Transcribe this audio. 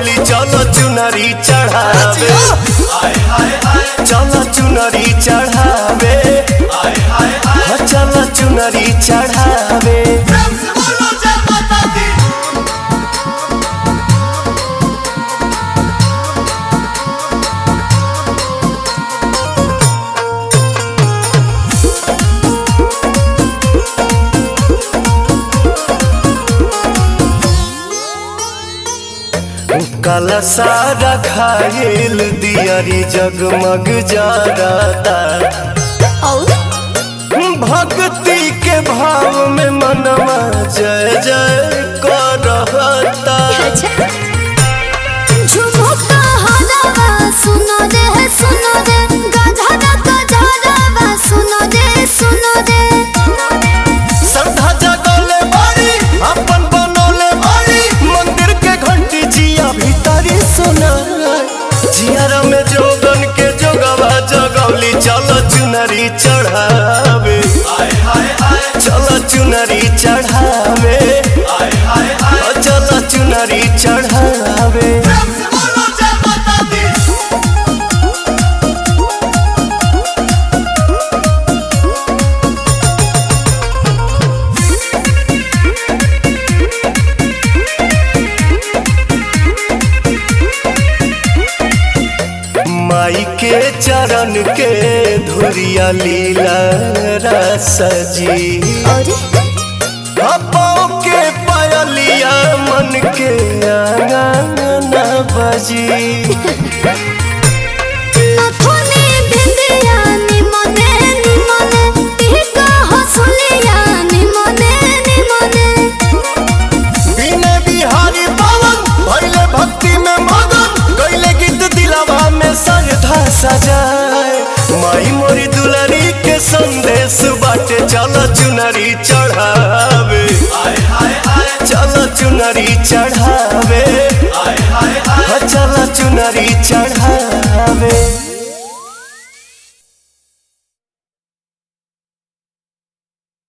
जगौली चल चुनरी चढ़ावे चल चुनरी चढ़ावे हाँ, चल चुनरी चढ़ावे काला सारा खायल दियारी जगमग जाता और भक्ति के भाव में मनवा जय जय करता अच्छा झुमुका हलावा सुनो रे सुनो रे गाधा का झालावा सुनो रे सुनो रे श्रद्धा जगौले बारी अपन बनौले बारी मंदिर के घंटी जिया भीतरी सुना जियारा में जोगन के जोगवा जगौली चल चुनरी चढ़ावे चल चुनरी चढ़ावे चल चुनरी चढ़ावे माई के चरण के धुरिया लीला रसजी और पाँव के पायलिया मन के आंगन बजी नथुनी भिंदिया निमने निमने टिका हसुलिया निमने निमने बिने बिहारी पवन भैले भक्ति में मगन गैले गीत दिलावा में सरधा सजाए माई मोरी दुलारी के संदेश बाटे चल चुनरी चढ़ावे चल चुनरी चढ़ावे चल चुनरी चढ़ावे